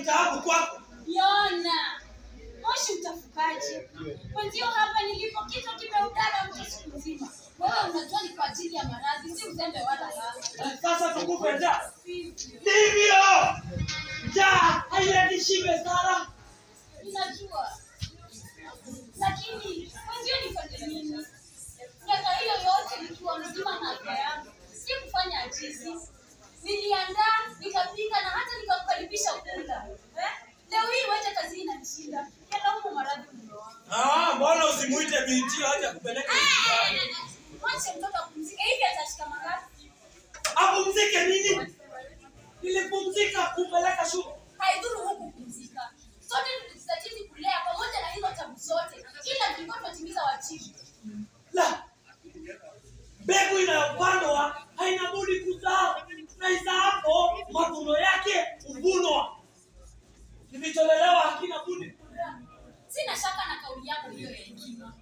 dhahabu kwako. Yona, moshi utafukaje? Mwenzio hapa nilipo kichwa kimeudara mtu siku nzima. Wewe unajua ni kwa ajili ya maradhi, si uzembe wala raha. Eh, Sasa tukupe njaa. Sivyo. Ndivyo. Njaa haileti shibe sana. Ninajua. Lakini mwenzio nifanye nini? Miaka hiyo yote nikiwa mzima na afya yangu, si kufanya ajizi. Niliandaa, nikapika na hata nikakukaribisha kula. Eh? Leo hii wacha kazi inanishinda. Yalaumu maradhi mume wangu. Ah, mbona usimuite binti aje kupeleka hospitali? Mwache mtoto apumzike hivi atashika mangapi? Apumzike nini? Nilipumzika kupeleka shule. Haidhuru huku kupumzika. Sote tulijitahidi kulea pamoja na hizo tabu zote. Ila tulikuwa tunatimiza wajibu. La. Mbegu inayopandwa haina budi kuzaa. Na izaapo mavuno yake huvunwa. Kilicholelewa hakina budi. Sina shaka na kauli yako hiyo ya hekima.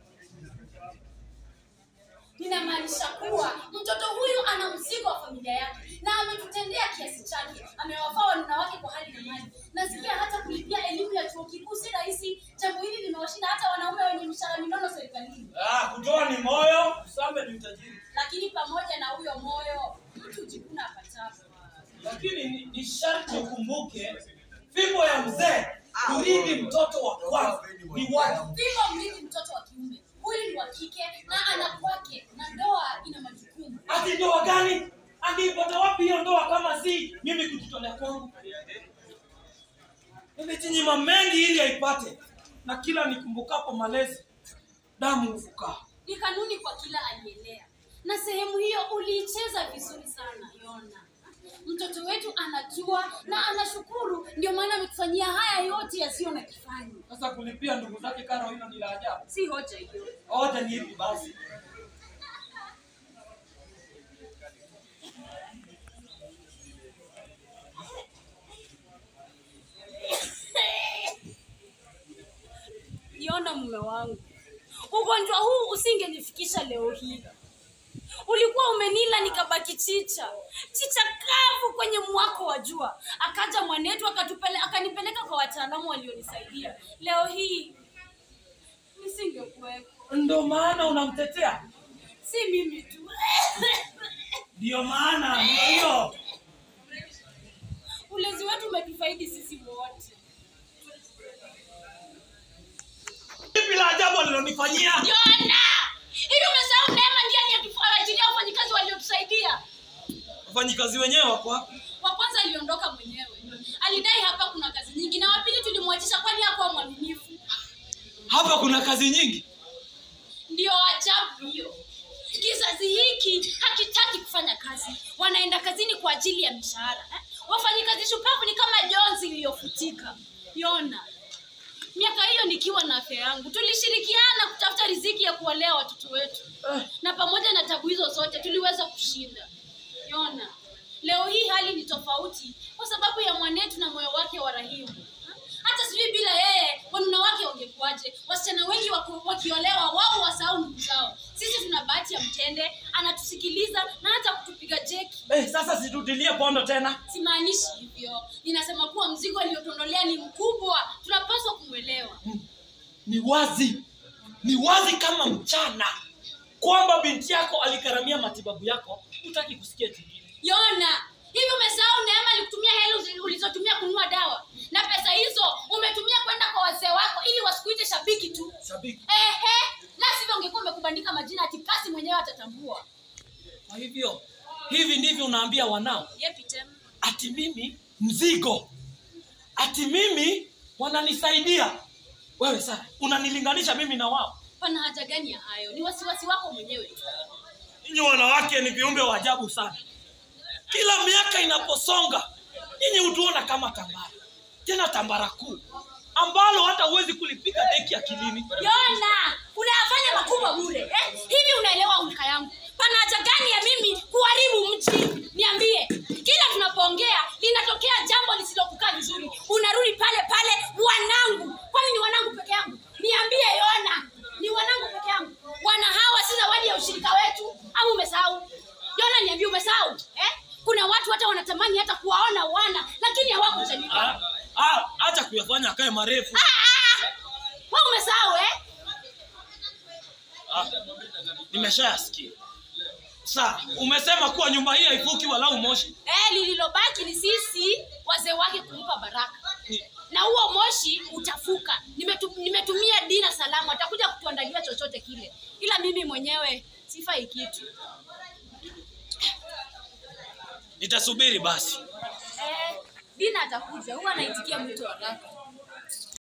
Ninamaanisha kuwa mtoto huyu ana mzigo wa familia yake na ametutendea kiasi chake. Amewafaa wanawake kwa hali na mali. Nasikia hata kulipia elimu ya chuo kikuu si rahisi. Jambo hili limewashinda hata wanaume wenye mishahara minono serikalini. Ah, kutoa ni moyo, kusambe ni utajiri. Lakini pamoja na huyo moyo, mtu hujikuna apatapo. Lakini ni, ni sharti ukumbuke fimbo ya mzee kurithi mtoto wa kwanza ni wajibu. Vivyo mrithi mtoto wa kiume, huyu ni wa kike na ana kwake, na ndoa ina majukumu. Ati ndoa gani? Angeipata wapi hiyo ndoa kama si mimi kujitolea kwangu? Nimejinyima mengi ili aipate, na kila nikumbukapo malezi damu hufukaa. Ni kanuni kwa kila aliyelea, na sehemu hiyo uliicheza vizuri sana Yona. Mtoto wetu anajua na anashukuru, ndio maana ametufanyia haya yote yasiyo na kifani. Sasa kulipia ndugu zake karo, hilo ni la ajabu. Si hoja hiyo. Hoja ni hivi basi, Yona, mume wangu, ugonjwa huu usingenifikisha leo hii. Ulikuwa umenila nikabaki chicha chicha kavu kwenye mwako wa jua. Akaja mwanetu akatupele, akanipeleka kwa wataalamu walionisaidia. Leo hii nisingekuwepo. ndo maana unamtetea. Si mimi tu, Ndio maana ndio hiyo. ulezi wetu umetufaidi sisi wote. Lipi la ajabu alilonifanyia? Yona, hivi umesahau neema ndiye aliyetuajilia wafanyikazi waliotusaidia? Wafanyikazi wenyewe wako wapi? Wa kwanza aliondoka mwenyewe, alidai hapa kuna kazi nyingi, na wa pili tulimwachisha kwani hakuwa mwaminifu. Hapa kuna kazi nyingi. Ndio ajabu hiyo. Kizazi hiki hakitaki kufanya kazi, wanaenda kazini kwa ajili ya mishahara. eh? Wafanyikazi shupavu ni kama jonzi iliyofutika. Yona, miaka hiyo nikiwa na afya yangu, tulishirikiana kutafuta riziki ya kuwalea watoto wetu, Eh, na pamoja na tabu hizo zote tuliweza kushinda. Yona, leo hii hali ni tofauti kwa sababu ya mwanetu na moyo wake wa rahimu. Hata sijui bila yeye wanuna wake wangekuwaje. Wasichana wengi wako- wakiolewa wao wasahau ndugu zao. Sisi tuna bahati ya mtende, anatusikiliza na hata kutupiga jeki. eh, sasa situtilie pondo tena. Simaanishi hivyo, ninasema kuwa mzigo aliotondolea ni mkubwa, tunapaswa kumwelewa. Ni wazi, ni wazi kama mchana kwamba binti yako aligharamia matibabu yako, hutaki kusikia kingine. Yona, hivi umesahau Neema alikutumia hela uzi- ulizotumia kununua dawa, na pesa hizo umetumia kwenda kwa wazee wako ili wasikuite shabiki tu. Shabiki. Ehe, la sivyo ungekuwa umekubandika majina ati kasi mwenyewe atatambua. Kwa hivyo hivi ndivyo unaambia wanao Yepi tena? ati mimi mzigo, ati mimi wananisaidia. Wewe sasa unanilinganisha mimi na wao? Pana haja gani ya hayo? Ni wasiwasi wako mwenyewe tu. Nyinyi wanawake ni viumbe wa ajabu sana. Kila miaka inaposonga, nyinyi hutuona kama tambara, tena tambara kuu ambalo hata huwezi kulipiga deki akilini. Yona, unayafanya makubwa bure eh? Hivi unaelewa ulika yangu? Pana haja gani ya mimi kuharibu mji? Niambie, kila tunapoongea linatokea jambo lisilokukaa vizuri, unarudi pale pale, wanangu. Kwani ni wanangu peke yangu? Niambie Yona, ni wanangu peke yangu? Wana hawa si zawadi ya ushirika wetu au umesahau? Yona, niambie, umesahau eh? Kuna watu hata wanatamani hata kuwaona wana, lakini hawakujaliwa. Ah, ah, wacha kuyafanya akae marefu Wewe umesahau eh? ah, nimeshayasikia saa umesema kuwa nyumba hii haifuki walau moshi Eh, lililobaki ni sisi wazee wake kumpa baraka Ni- na huo moshi utafuka. Nimetu, nimetumia dina salamu, atakuja kutuandalia chochote kile, ila mimi mwenyewe sifai kitu. nitasubiri basi Eh, dina atakuja, huwa anaitikia mwito haraka.